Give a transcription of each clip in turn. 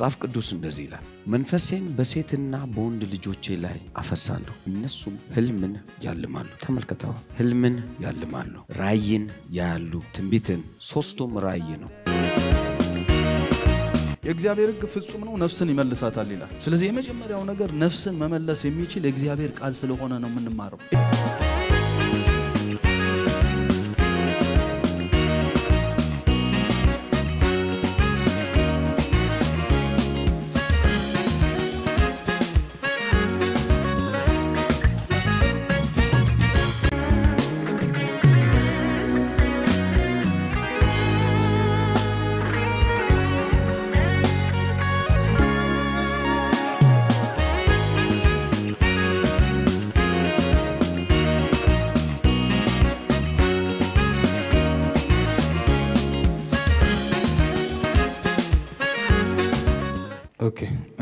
መጽሐፍ ቅዱስ እንደዚህ ይላል፣ መንፈሴን በሴትና በወንድ ልጆቼ ላይ አፈሳለሁ፣ እነሱም ህልምን ያልማሉ። ተመልከተዋ፣ ህልምን ያልማሉ፣ ራእይን ያያሉ፣ ትንቢትን። ሶስቱም ራእይ ነው። የእግዚአብሔር ሕግ ፍጹም ነው፣ ነፍስን ይመልሳታል ይላል። ስለዚህ የመጀመሪያው ነገር ነፍስን መመለስ የሚችል የእግዚአብሔር ቃል ስለሆነ ነው የምንማረው። ኦኬ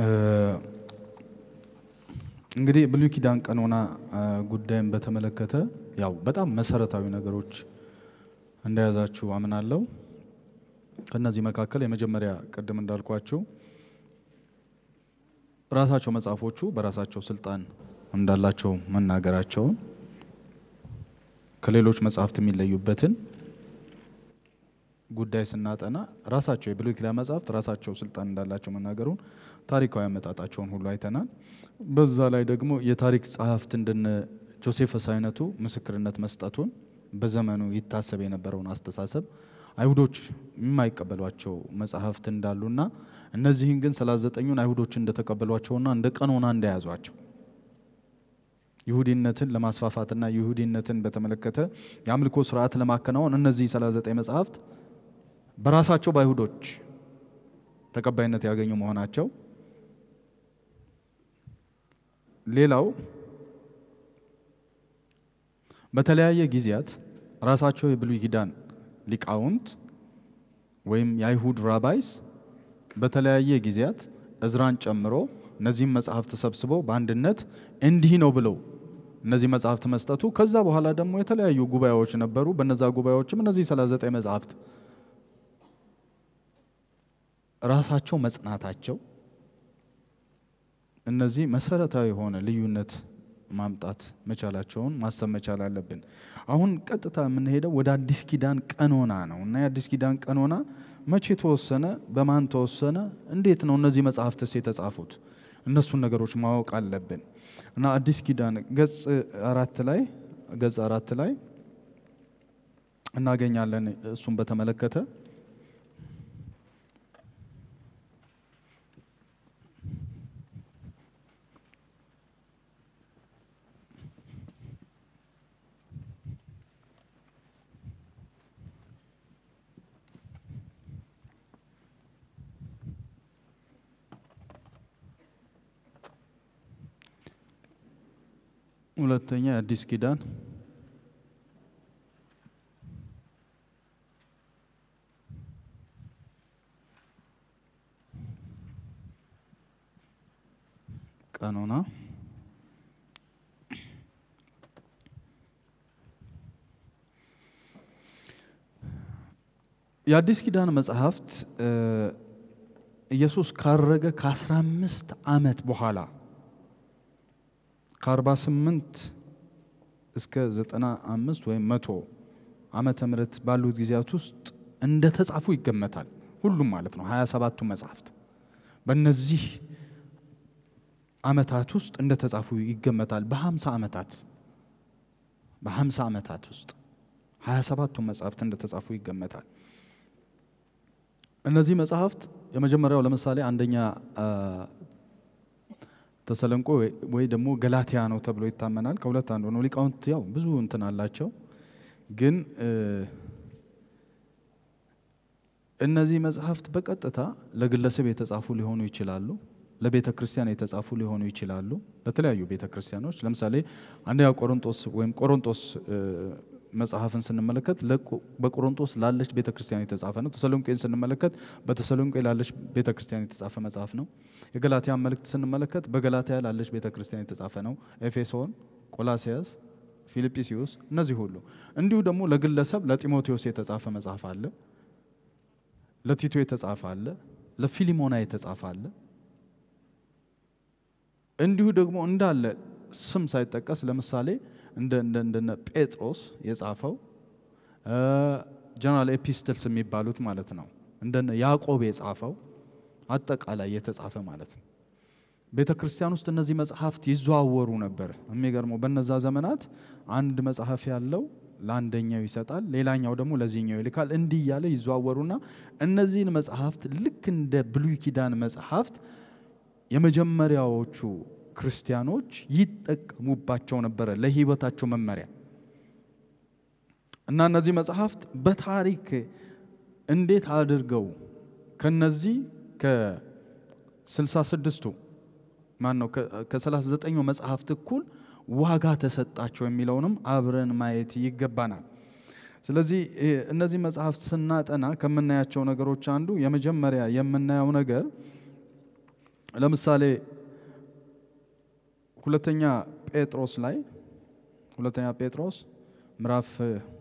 እንግዲህ ብሉይ ኪዳን ቀኖና ጉዳይን በተመለከተ ያው በጣም መሰረታዊ ነገሮች እንደያዛችሁ አምናለሁ። ከእነዚህ መካከል የመጀመሪያ ቅድም እንዳልኳችሁ ራሳቸው መጽሐፎቹ በራሳቸው ስልጣን እንዳላቸው መናገራቸውን ከሌሎች መጽሐፍት የሚለዩበትን ጉዳይ ስናጠና ራሳቸው የብሉይ ኪዳን መጽሐፍት ራሳቸው ስልጣን እንዳላቸው መናገሩን ታሪካዊ አመጣጣቸውን ሁሉ አይተናል። በዛ ላይ ደግሞ የታሪክ ጸሐፍት እንደነ ጆሴፈስ አይነቱ ምስክርነት መስጠቱን በዘመኑ ይታሰብ የነበረውን አስተሳሰብ አይሁዶች የማይቀበሏቸው መጽሐፍት እንዳሉና እነዚህን ግን ሰላሳ ዘጠኙን አይሁዶች እንደተቀበሏቸውና እንደ ቀኖና እንደያዟቸው ይሁዲነትን ለማስፋፋትና ይሁዲነትን በተመለከተ የአምልኮ ስርዓት ለማከናወን እነዚህ 39 መጽሐፍት በራሳቸው በአይሁዶች ተቀባይነት ያገኙ መሆናቸው፣ ሌላው በተለያየ ጊዜያት ራሳቸው የብሉይ ኪዳን ሊቃውንት ወይም የአይሁድ ራባይስ በተለያየ ጊዜያት እዝራን ጨምሮ እነዚህም መጽሐፍት ሰብስበው በአንድነት እንዲህ ነው ብለው እነዚህ መጽሐፍት መስጠቱ ከዛ በኋላ ደግሞ የተለያዩ ጉባኤዎች ነበሩ። በነዛ ጉባኤዎችም እነዚህ 39 መጽሐፍት ራሳቸው መጽናታቸው እነዚህ መሰረታዊ የሆነ ልዩነት ማምጣት መቻላቸውን ማሰብ መቻል አለብን። አሁን ቀጥታ የምንሄደው ወደ አዲስ ኪዳን ቀኖና ነው እና የአዲስ ኪዳን ቀኖና መቼ ተወሰነ? በማን ተወሰነ? እንዴት ነው እነዚህ መጽሐፍትስ የተጻፉት? እነሱን ነገሮች ማወቅ አለብን እና አዲስ ኪዳን ገጽ አራት ላይ ገጽ አራት ላይ እናገኛለን። እሱን በተመለከተ ሁለተኛ የአዲስ ኪዳን ቀኖና የአዲስ ኪዳን መጽሐፍት ኢየሱስ ካረገ ከአስራ አምስት ዓመት በኋላ ከ48 እስከ 95 ወይም መቶ ዓመተ ምህረት ባሉት ጊዜያት ውስጥ እንደ ተጻፉ ይገመታል። ሁሉም ማለት ነው 27ቱ መጽሐፍት በእነዚህ ዓመታት ውስጥ እንደ ተጻፉ ይገመታል። በ50 ዓመታት በ50 ዓመታት ውስጥ 27ቱ መጽሐፍት እንደ ተጻፉ ይገመታል። እነዚህ መጽሐፍት የመጀመሪያው ለምሳሌ አንደኛ ተሰለንቆ ወይ ደግሞ ገላትያ ነው ተብሎ ይታመናል። ከሁለት አንዱ ነው። ሊቃውንት ያው ብዙ እንትን አላቸው፣ ግን እነዚህ መጽሐፍት በቀጥታ ለግለሰብ የተጻፉ ሊሆኑ ይችላሉ፣ ለቤተ ክርስቲያን የተጻፉ ሊሆኑ ይችላሉ፣ ለተለያዩ ቤተ ክርስቲያኖች። ለምሳሌ አንደኛ ቆሮንጦስ ወይም ቆሮንጦስ መጽሐፍን ስንመለከት በቆሮንጦስ ላለች ቤተ ክርስቲያን የተጻፈ ነው። ተሰሎንቄን ስንመለከት በተሰሎንቄ ላለች ቤተ ክርስቲያን የተጻፈ መጽሐፍ ነው። የገላትያን መልእክት ስንመለከት በገላትያ ላለች ቤተ ክርስቲያን የተጻፈ ነው። ኤፌሶን፣ ቆላሲያስ፣ ፊልጵስዩስ እነዚህ ሁሉ እንዲሁ ደግሞ ለግለሰብ ለጢሞቴዎስ የተጻፈ መጽሐፍ አለ። ለቲቶ የተጻፈ አለ። ለፊሊሞና የተጻፈ አለ። እንዲሁ ደግሞ እንዳለ ስም ሳይጠቀስ ለምሳሌ እንደነ ጴጥሮስ የጻፈው ጀነራል ኤፒስትልስ የሚባሉት ማለት ነው። እንደነ ያዕቆብ የጻፈው አጠቃላይ የተጻፈ ማለት ነው። ቤተ ክርስቲያን ውስጥ እነዚህ መጽሐፍት ይዘዋወሩ ነበር። የሚገርመው በነዛ ዘመናት አንድ መጽሐፍ ያለው ለአንደኛው ይሰጣል፣ ሌላኛው ደግሞ ለዚህኛው ይልካል። እንዲህ እያለ ይዘዋወሩና እነዚህን መጽሐፍት ልክ እንደ ብሉይ ኪዳን መጽሐፍት የመጀመሪያዎቹ ክርስቲያኖች ይጠቀሙባቸው ነበረ ለሕይወታቸው መመሪያ እና እነዚህ መጽሐፍት በታሪክ እንዴት አድርገው ከነዚህ ከስልሳ ስድስቱ ማን ነው ከሰላሳ ዘጠኙ መጽሐፍት እኩል ዋጋ ተሰጣቸው የሚለውንም አብረን ማየት ይገባናል። ስለዚህ እነዚህ መጽሐፍት ስናጠና ከምናያቸው ነገሮች አንዱ የመጀመሪያ የምናየው ነገር ለምሳሌ ሁለተኛ ጴጥሮስ ላይ ሁለተኛ ጴጥሮስ ምዕራፍ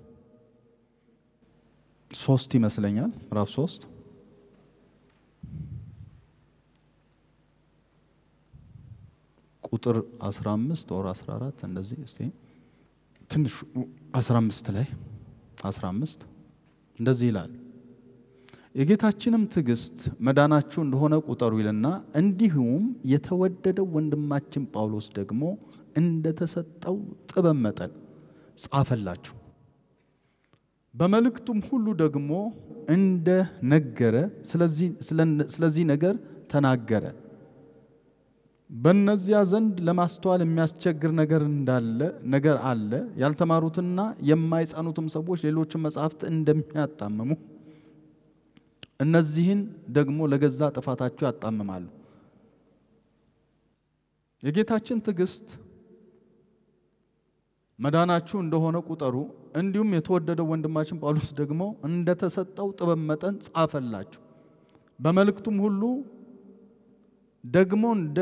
ሶስት ይመስለኛል ምዕራፍ ሶስት ቁጥር 15 ወር 14 እንደዚህ እስቲ ትንሽ 15 ላይ 15 እንደዚህ ይላል የጌታችንም ትዕግስት መዳናችሁ እንደሆነ ቁጠሩ ይልና እንዲሁም የተወደደው ወንድማችን ጳውሎስ ደግሞ እንደተሰጠው ጥበብ መጠን ጻፈላችሁ። በመልእክቱም ሁሉ ደግሞ እንደ ነገረ ስለዚህ ነገር ተናገረ። በእነዚያ ዘንድ ለማስተዋል የሚያስቸግር ነገር እንዳለ ነገር አለ። ያልተማሩትና የማይጸኑትም ሰዎች ሌሎችን መጽሐፍት እንደሚያጣምሙ እነዚህን ደግሞ ለገዛ ጥፋታቸው ያጣምማሉ። የጌታችን ትዕግስት መዳናችሁ እንደሆነ ቁጠሩ። እንዲሁም የተወደደው ወንድማችን ጳውሎስ ደግሞ እንደተሰጠው ጥበብ መጠን ጻፈላችሁ። በመልእክቱም ሁሉ ደግሞ እንደ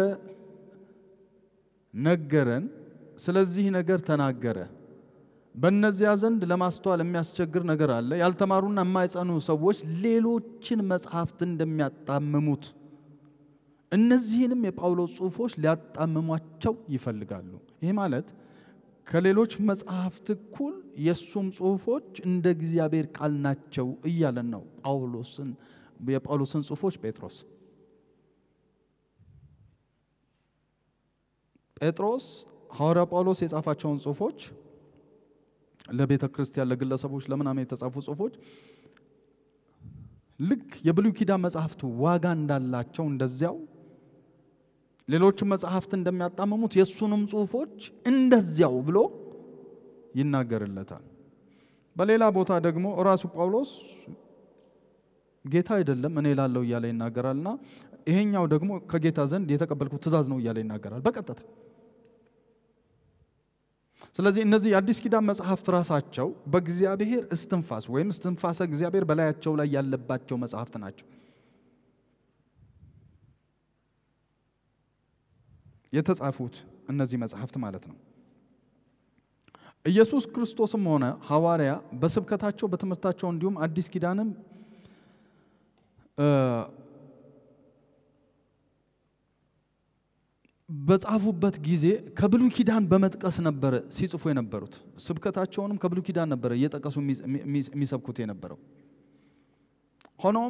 ነገረን ስለዚህ ነገር ተናገረ። በእነዚያ ዘንድ ለማስተዋል የሚያስቸግር ነገር አለ። ያልተማሩና የማይጸኑ ሰዎች ሌሎችን መጽሐፍት እንደሚያጣምሙት እነዚህንም የጳውሎስ ጽሑፎች ሊያጣምሟቸው ይፈልጋሉ። ይህ ማለት ከሌሎች መጽሐፍት እኩል የእሱም ጽሑፎች እንደ እግዚአብሔር ቃል ናቸው እያለን ነው ጳውሎስን የጳውሎስን ጽሑፎች ጴጥሮስ ጴጥሮስ ሐዋርያ ጳውሎስ የጻፋቸውን ጽሑፎች ለቤተ ክርስቲያን ለግለሰቦች ለምናምን የተጻፉ ጽሑፎች ልክ የብሉይ ኪዳን መጽሐፍት ዋጋ እንዳላቸው እንደዚያው ሌሎችም መጽሐፍት እንደሚያጣምሙት የእሱንም ጽሑፎች እንደዚያው ብሎ ይናገርለታል። በሌላ ቦታ ደግሞ እራሱ ጳውሎስ ጌታ አይደለም እኔ ላለው እያለ ይናገራልና ይሄኛው ደግሞ ከጌታ ዘንድ የተቀበልኩት ትእዛዝ ነው እያለ ይናገራል በቀጥታ። ስለዚህ እነዚህ የአዲስ ኪዳን መጽሐፍት ራሳቸው በእግዚአብሔር እስትንፋስ ወይም እስትንፋሰ እግዚአብሔር በላያቸው ላይ ያለባቸው መጽሐፍት ናቸው። የተጻፉት እነዚህ መጽሐፍት ማለት ነው። ኢየሱስ ክርስቶስም ሆነ ሐዋርያ በስብከታቸው በትምህርታቸው እንዲሁም አዲስ ኪዳንም በጻፉበት ጊዜ ከብሉይ ኪዳን በመጥቀስ ነበረ ሲጽፉ የነበሩት። ስብከታቸውንም ከብሉይ ኪዳን ነበረ እየጠቀሱ የሚሰብኩት የነበረው። ሆኖም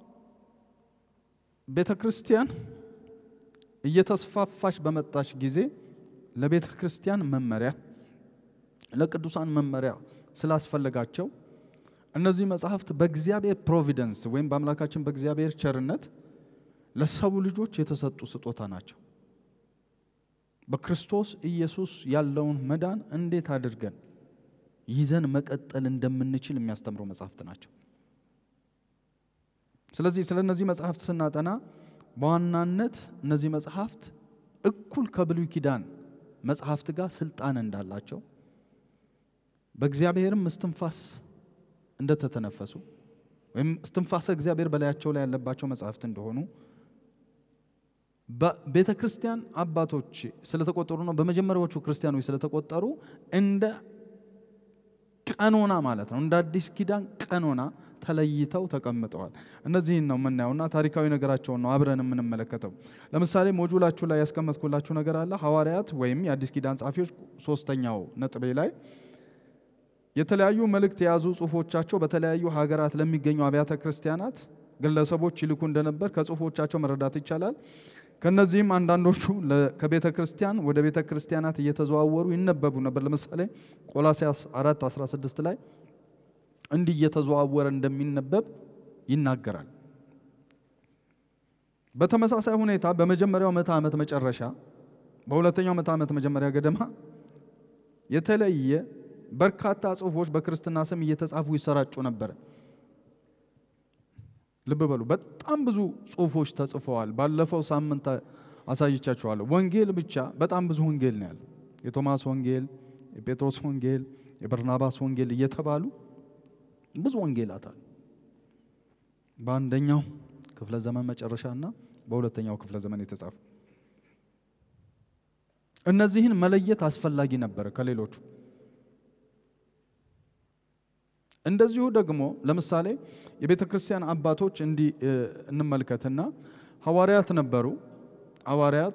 ቤተ ክርስቲያን እየተስፋፋች በመጣች ጊዜ ለቤተ ክርስቲያን መመሪያ፣ ለቅዱሳን መመሪያ ስላስፈለጋቸው እነዚህ መጽሐፍት በእግዚአብሔር ፕሮቪደንስ ወይም በአምላካችን በእግዚአብሔር ቸርነት ለሰው ልጆች የተሰጡ ስጦታ ናቸው። በክርስቶስ ኢየሱስ ያለውን መዳን እንዴት አድርገን ይዘን መቀጠል እንደምንችል የሚያስተምሩ መጽሐፍት ናቸው። ስለዚህ ስለ እነዚህ መጽሐፍት ስናጠና በዋናነት እነዚህ መጽሐፍት እኩል ከብሉይ ኪዳን መጽሐፍት ጋር ስልጣን እንዳላቸው በእግዚአብሔርም እስትንፋስ እንደተተነፈሱ ወይም እስትንፋሰ እግዚአብሔር በላያቸው ላይ ያለባቸው መጽሐፍት እንደሆኑ በቤተ ክርስቲያን አባቶች ስለተቆጠሩ ነው። በመጀመሪያዎቹ ክርስቲያኖች ስለተቆጠሩ እንደ ቀኖና ማለት ነው። እንደ አዲስ ኪዳን ቀኖና ተለይተው ተቀምጠዋል። እነዚህን ነው የምናየውና ታሪካዊ ነገራቸውን ነው አብረን የምንመለከተው። ለምሳሌ ሞጁላችሁ ላይ ያስቀመጥኩላችሁ ነገር አለ። ሐዋርያት ወይም የአዲስ ኪዳን ጸሐፊዎች ሶስተኛው ነጥቤ ላይ የተለያዩ መልእክት የያዙ ጽሁፎቻቸው በተለያዩ ሀገራት ለሚገኙ አብያተ ክርስቲያናት ግለሰቦች ይልኩ እንደነበር ከጽሁፎቻቸው መረዳት ይቻላል። ከነዚህም አንዳንዶቹ ከቤተ ክርስቲያን ወደ ቤተ ክርስቲያናት እየተዘዋወሩ ይነበቡ ነበር። ለምሳሌ ቆላሲያስ 4 16 ላይ እንዲህ እየተዘዋወረ እንደሚነበብ ይናገራል። በተመሳሳይ ሁኔታ በመጀመሪያው ምዕተ ዓመት መጨረሻ በሁለተኛው ምዕተ ዓመት መጀመሪያ ገደማ የተለየ በርካታ ጽሁፎች በክርስትና ስም እየተጻፉ ይሰራጩ ነበር። ልብ በሉ፣ በጣም ብዙ ጽሁፎች ተጽፈዋል። ባለፈው ሳምንት አሳይቻችኋለሁ። ወንጌል ብቻ በጣም ብዙ ወንጌል ነው ያለው። የቶማስ ወንጌል፣ የጴጥሮስ ወንጌል፣ የበርናባስ ወንጌል እየተባሉ ብዙ ወንጌላት አሉ። በአንደኛው ክፍለ ዘመን መጨረሻ እና በሁለተኛው ክፍለ ዘመን የተጻፉ እነዚህን መለየት አስፈላጊ ነበረ ከሌሎቹ። እንደዚሁ ደግሞ ለምሳሌ የቤተ ክርስቲያን አባቶች እንዲህ እንመልከትና ሐዋርያት ነበሩ። ሐዋርያት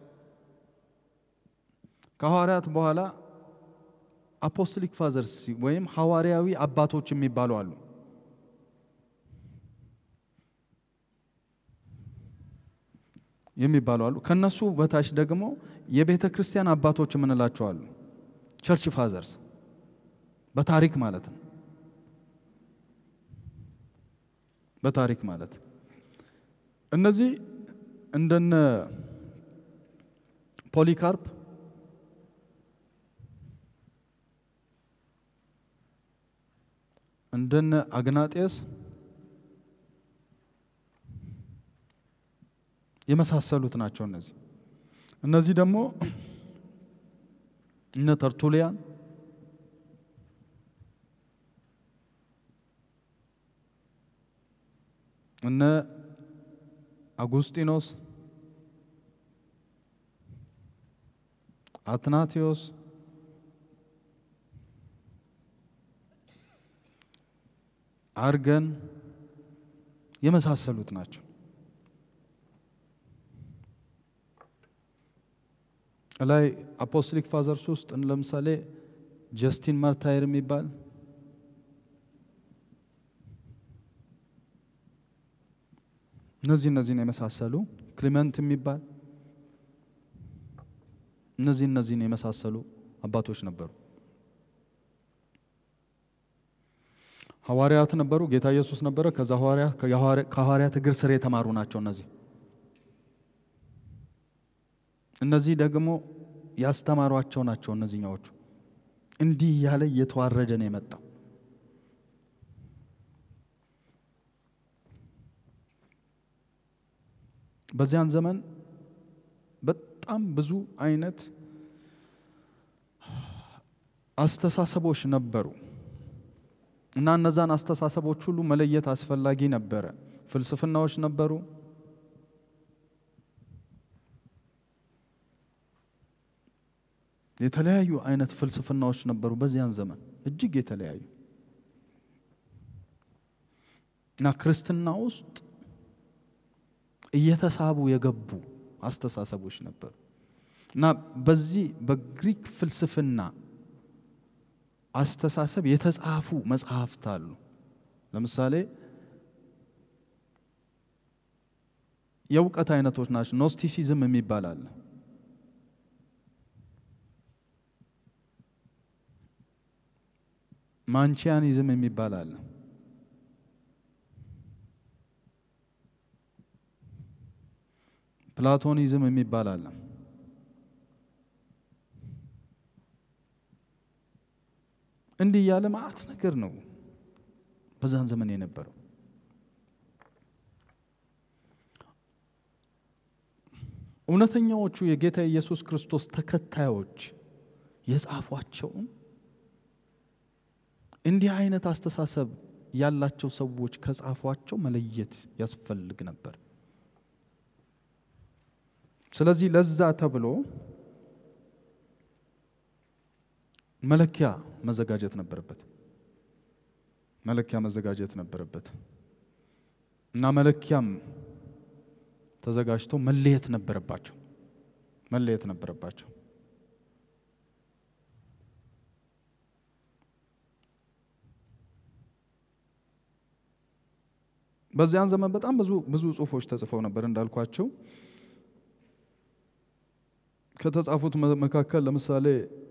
ከሐዋርያት በኋላ አፖስቶሊክ ፋዘርስ ወይም ሐዋርያዊ አባቶች የሚባሉ አሉ። የሚባሉ አሉ። ከነሱ በታች ደግሞ የቤተ ክርስቲያን አባቶች የምንላቸው አሉ። ቸርች ፋዘርስ በታሪክ ማለት ነው። በታሪክ ማለት እነዚህ እንደነ ፖሊካርፕ እንደነ አግናጤስ የመሳሰሉት ናቸው። እነዚህ እነዚህ ደግሞ እነ ተርቱሊያን እነ አጉስጢኖስ፣ አትናቴዎስ፣ አርገን የመሳሰሉት ናቸው። ላይ አፖስቶሊክ ፋዘርስ ውስጥ ለምሳሌ ጀስቲን ማርታይር የሚባል እነዚህ እነዚህን የመሳሰሉ ክሊመንት የሚባል እነዚህ እነዚህን የመሳሰሉ አባቶች ነበሩ። ሐዋርያት ነበሩ። ጌታ ኢየሱስ ነበረ። ከዛ ከሐዋርያት እግር ስር የተማሩ ናቸው። እነዚህ እነዚህ ደግሞ ያስተማሯቸው ናቸው። እነዚህኛዎቹ እንዲህ እያለ እየተዋረደ ነው የመጣው። በዚያን ዘመን በጣም ብዙ አይነት አስተሳሰቦች ነበሩ እና እነዛን አስተሳሰቦች ሁሉ መለየት አስፈላጊ ነበረ። ፍልስፍናዎች ነበሩ። የተለያዩ አይነት ፍልስፍናዎች ነበሩ በዚያን ዘመን እጅግ የተለያዩ እና ክርስትና ውስጥ እየተሳቡ የገቡ አስተሳሰቦች ነበሩ እና በዚህ በግሪክ ፍልስፍና አስተሳሰብ የተጻፉ መጽሐፍት አሉ። ለምሳሌ የእውቀት አይነቶች ናቸው። ኖስቲሲዝም የሚባል አለ። ማንቺያኒዝም የሚባል አለ። ፕላቶኒዝም የሚባል አለ። እንዲህ እያለ ማአት ነገር ነው በዛን ዘመን የነበረው። እውነተኛዎቹ የጌታ ኢየሱስ ክርስቶስ ተከታዮች የጻፏቸውን እንዲህ አይነት አስተሳሰብ ያላቸው ሰዎች ከጻፏቸው መለየት ያስፈልግ ነበር። ስለዚህ ለዛ ተብሎ መለኪያ መዘጋጀት ነበረበት። መለኪያ መዘጋጀት ነበረበት እና መለኪያም ተዘጋጅቶ መለየት ነበረባቸው መለየት ነበረባቸው። በዚያን ዘመን በጣም ብዙ ብዙ ጽሁፎች ተጽፈው ነበር እንዳልኳቸው። ከተጻፉት መካከል ለምሳሌ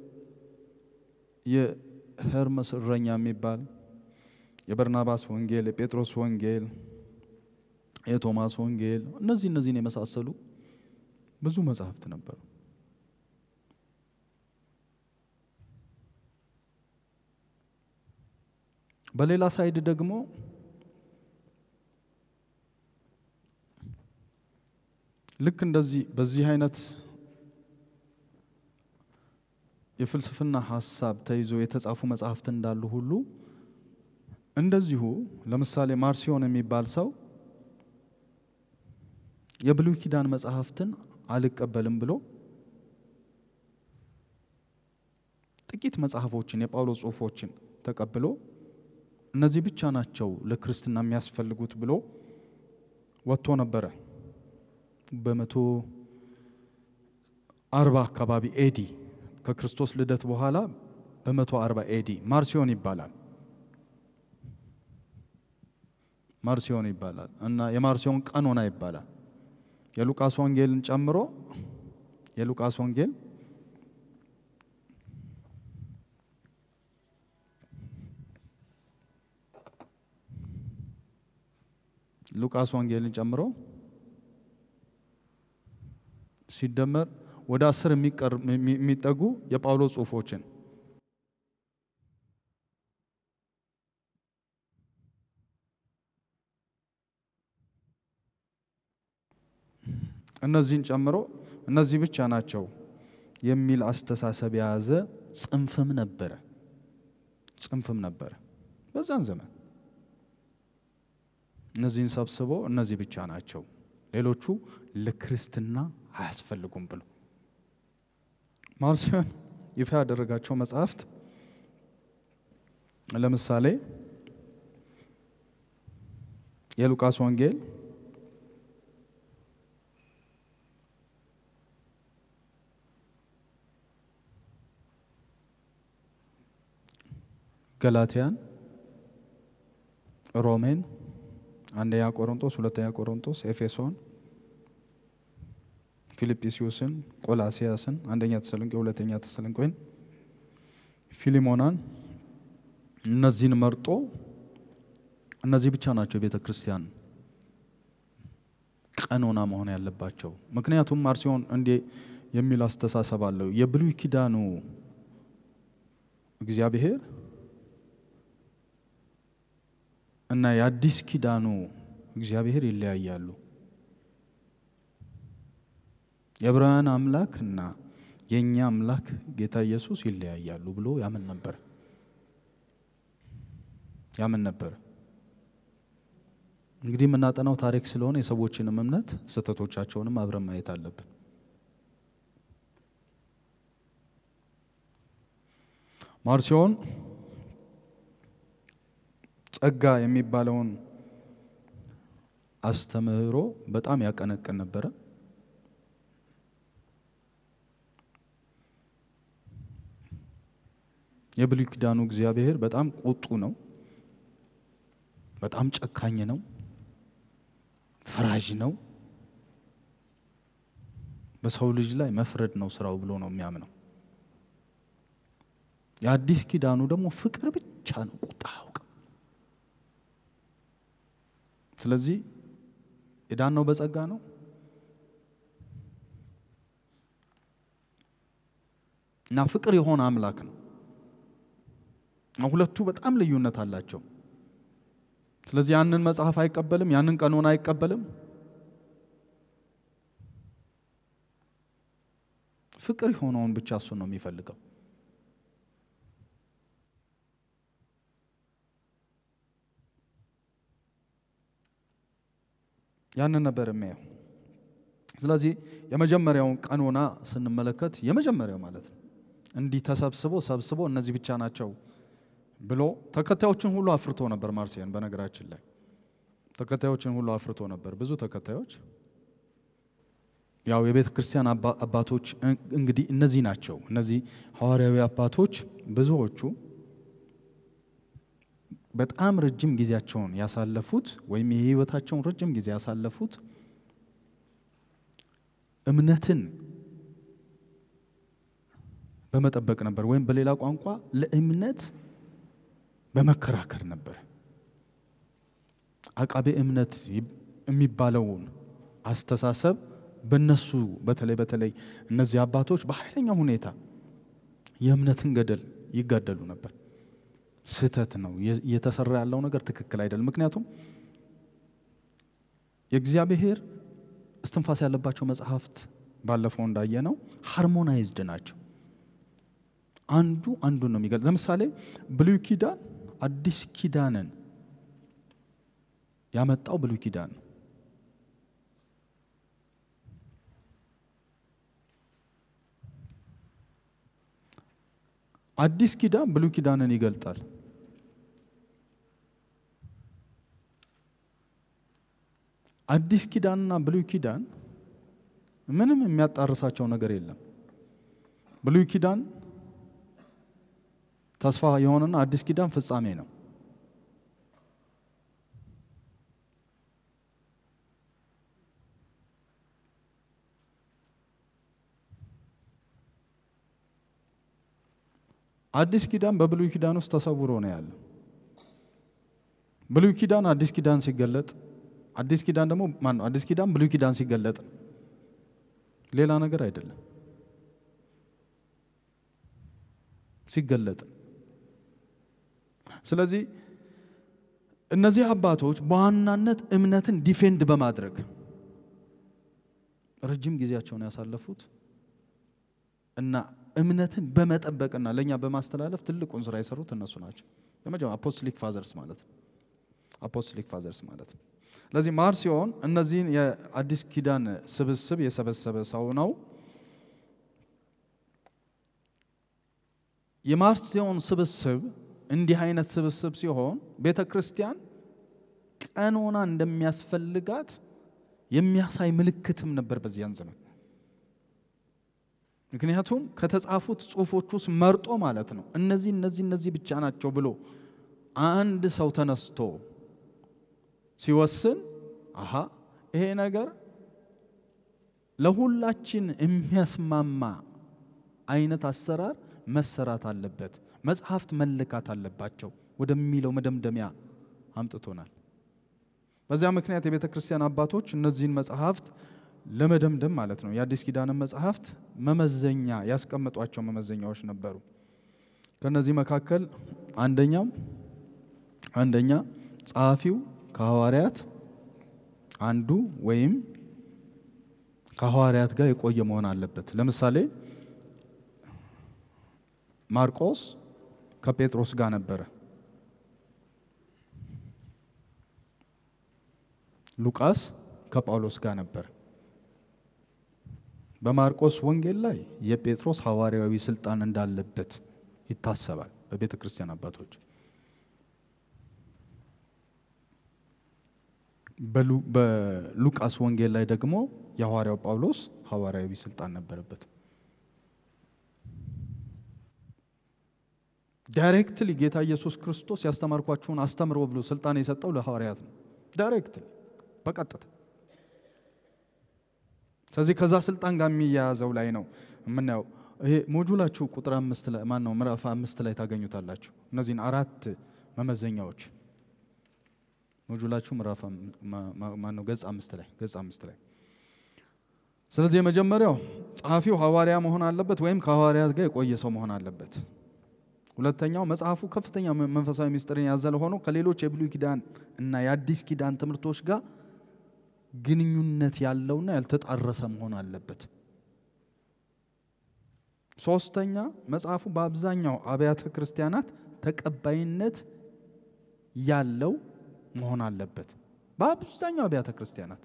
የሄርመስ እረኛ የሚባል የበርናባስ ወንጌል፣ የጴጥሮስ ወንጌል፣ የቶማስ ወንጌል እነዚህ እነዚህን የመሳሰሉ ብዙ መጽሐፍት ነበሩ። በሌላ ሳይድ ደግሞ ልክ እንደዚህ በዚህ አይነት የፍልስፍና ሀሳብ ተይዞ የተጻፉ መጽሐፍት እንዳሉ ሁሉ እንደዚሁ ለምሳሌ ማርሲዮን የሚባል ሰው የብሉይ ኪዳን መጽሐፍትን አልቀበልም ብሎ ጥቂት መጽሐፎችን የጳውሎስ ጽሑፎችን ተቀብሎ እነዚህ ብቻ ናቸው ለክርስትና የሚያስፈልጉት ብሎ ወጥቶ ነበረ። በመቶ አርባ አካባቢ ኤዲ ከክርስቶስ ልደት በኋላ በመቶ አርባ ኤዲ ማርሲዮን ይባላል። ማርሲዮን ይባላል እና የማርሲዮን ቀኖና ይባላል። የሉቃስ ወንጌልን ጨምሮ የሉቃስ ወንጌል ሉቃስ ወንጌልን ጨምሮ ሲደመር ወደ አስር የሚጠጉ የጳውሎስ ጽሑፎችን እነዚህን ጨምሮ እነዚህ ብቻ ናቸው የሚል አስተሳሰብ የያዘ ጽንፍም ነበረ ጽንፍም ነበረ በዛን ዘመን። እነዚህን ሰብስቦ እነዚህ ብቻ ናቸው ሌሎቹ ለክርስትና አያስፈልጉም ብሎ ማርሲዮን ይፋ ያደረጋቸው መጽሐፍት ለምሳሌ የሉቃስ ወንጌል ገላትያን፣ ሮሜን፣ አንደኛ ቆሮንቶስ፣ ሁለተኛ ቆሮንቶስ፣ ኤፌሶን፣ ፊልጵስዩስን፣ ቆላሲያስን፣ አንደኛ ተሰሎንቄ፣ ሁለተኛ ተሰሎንቄን፣ ፊሊሞናን እነዚህን መርጦ እነዚህ ብቻ ናቸው የቤተ ክርስቲያን ቀኖና መሆን ያለባቸው። ምክንያቱም ማርሲዮን እንዲህ የሚል አስተሳሰብ አለው። የብሉይ ኪዳኑ እግዚአብሔር እና የአዲስ ኪዳኑ እግዚአብሔር ይለያያሉ። የዕብራውያን አምላክ እና የእኛ አምላክ ጌታ ኢየሱስ ይለያያሉ ብሎ ያምን ነበር ያምን ነበር። እንግዲህ የምናጠናው ታሪክ ስለሆነ የሰዎችንም እምነት ስህተቶቻቸውንም አብረን ማየት አለብን። ማርሲዮን ጸጋ የሚባለውን አስተምህሮ በጣም ያቀነቅን ነበረ። የብሉይ ኪዳኑ እግዚአብሔር በጣም ቁጡ ነው፣ በጣም ጨካኝ ነው፣ ፈራጅ ነው፣ በሰው ልጅ ላይ መፍረድ ነው ስራው ብሎ ነው የሚያምነው። የአዲስ ኪዳኑ ደግሞ ፍቅር ብቻ ነው፣ ቁጣ አያውቅም። ስለዚህ የዳነው በጸጋ ነው። እና ፍቅር የሆነ አምላክ ነው። ሁለቱ በጣም ልዩነት አላቸው። ስለዚህ ያንን መጽሐፍ አይቀበልም፣ ያንን ቀኖና አይቀበልም። ፍቅር የሆነውን ብቻ እሱን ነው የሚፈልገው። ያንን ነበር የሚያየው። ስለዚህ የመጀመሪያውን ቀኖና ስንመለከት የመጀመሪያው ማለት ነው እንዲህ ተሰብስቦ ሰብስቦ እነዚህ ብቻ ናቸው ብሎ ተከታዮችን ሁሉ አፍርቶ ነበር። ማርሲያን በነገራችን ላይ ተከታዮችን ሁሉ አፍርቶ ነበር። ብዙ ተከታዮች ያው የቤተ ክርስቲያን አባቶች እንግዲህ እነዚህ ናቸው። እነዚህ ሐዋርያዊ አባቶች ብዙዎቹ በጣም ረጅም ጊዜያቸውን ያሳለፉት ወይም የህይወታቸውን ረጅም ጊዜ ያሳለፉት እምነትን በመጠበቅ ነበር፣ ወይም በሌላ ቋንቋ ለእምነት በመከራከር ነበር። አቃቤ እምነት የሚባለውን አስተሳሰብ በነሱ በተለይ በተለይ እነዚህ አባቶች በኃይለኛ ሁኔታ የእምነትን ገደል ይጋደሉ ነበር። ስህተት ነው እየተሰራ ያለው ነገር ትክክል አይደለም። ምክንያቱም የእግዚአብሔር እስትንፋስ ያለባቸው መጽሐፍት ባለፈው እንዳየነው ሃርሞናይዝድ ናቸው። አንዱ አንዱን ነው የሚገልጽ። ለምሳሌ ብሉይ ኪዳን አዲስ ኪዳንን ያመጣው ብሉይ ኪዳን ነው። አዲስ ኪዳን ብሉይ ኪዳንን ይገልጣል። አዲስ ኪዳንና ብሉይ ኪዳን ምንም የሚያጣርሳቸው ነገር የለም። ብሉይ ኪዳን ተስፋ የሆነና አዲስ ኪዳን ፍጻሜ ነው። አዲስ ኪዳን በብሉይ ኪዳን ውስጥ ተሰውሮ ነው ያለው። ብሉይ ኪዳን አዲስ ኪዳን ሲገለጥ፣ አዲስ ኪዳን ደግሞ ማን ነው? አዲስ ኪዳን ብሉይ ኪዳን ሲገለጥ ሌላ ነገር አይደለም፣ ሲገለጥ። ስለዚህ እነዚህ አባቶች በዋናነት እምነትን ዲፌንድ በማድረግ ረጅም ጊዜያቸውን ያሳለፉት እና እምነትን በመጠበቅና ለእኛ በማስተላለፍ ትልቁን ስራ የሰሩት እነሱ ናቸው። የመጀመሪያ አፖስቶሊክ ፋዘርስ ማለት ነው። አፖስቶሊክ ፋዘርስ ማለት ነው። ስለዚህ ማርሲዮን እነዚህን የአዲስ ኪዳን ስብስብ የሰበሰበ ሰው ነው። የማርሲዮን ስብስብ እንዲህ አይነት ስብስብ ሲሆን ቤተ ክርስቲያን ቀኖና እንደሚያስፈልጋት የሚያሳይ ምልክትም ነበር በዚያን ዘመን። ምክንያቱም ከተጻፉት ጽሁፎች ውስጥ መርጦ ማለት ነው እነዚህ እነዚህ እነዚህ ብቻ ናቸው ብሎ አንድ ሰው ተነስቶ ሲወስን አሃ ይሄ ነገር ለሁላችን የሚያስማማ አይነት አሰራር መሰራት አለበት፣ መጽሐፍት መለካት አለባቸው ወደሚለው መደምደሚያ አምጥቶናል። በዚያ ምክንያት የቤተ ክርስቲያን አባቶች እነዚህን መጽሐፍት ለመደምደም ማለት ነው የአዲስ ኪዳንን መጽሐፍት መመዘኛ ያስቀመጧቸው መመዘኛዎች ነበሩ። ከነዚህ መካከል አንደኛው አንደኛ ጸሐፊው ከሐዋርያት አንዱ ወይም ከሐዋርያት ጋር የቆየ መሆን አለበት። ለምሳሌ ማርቆስ ከጴጥሮስ ጋር ነበረ። ሉቃስ ከጳውሎስ ጋር ነበር። በማርቆስ ወንጌል ላይ የጴጥሮስ ሐዋርያዊ ስልጣን እንዳለበት ይታሰባል በቤተ ክርስቲያን አባቶች። በሉቃስ ወንጌል ላይ ደግሞ የሐዋርያው ጳውሎስ ሐዋርያዊ ስልጣን ነበረበት። ዳይሬክትሊ ጌታ ኢየሱስ ክርስቶስ ያስተማርኳችሁን አስተምሮ ብሎ ስልጣን የሰጠው ለሐዋርያት ነው። ዳይሬክትሊ በቀጥታ ስለዚህ ከዛ ስልጣን ጋር የሚያያዘው ላይ ነው የምናየው። ይሄ ሞጁላችሁ ቁጥር አምስት ላይ ማን ነው ምዕራፍ አምስት ላይ ታገኙታላችሁ። እነዚህን አራት መመዘኛዎች ሞጁላችሁ ምዕራፍ ማን ነው ገጽ አምስት ላይ ገጽ አምስት ላይ። ስለዚህ የመጀመሪያው ጸሐፊው ሐዋርያ መሆን አለበት ወይም ከሐዋርያት ጋር የቆየ ሰው መሆን አለበት። ሁለተኛው መጽሐፉ ከፍተኛ መንፈሳዊ ምስጢርን ያዘለ ሆኖ ከሌሎች የብሉይ ኪዳን እና የአዲስ ኪዳን ትምህርቶች ጋር ግንኙነት ያለውና ያልተጣረሰ መሆን አለበት። ሶስተኛ መጽሐፉ በአብዛኛው አብያተ ክርስቲያናት ተቀባይነት ያለው መሆን አለበት። በአብዛኛው አብያተ ክርስቲያናት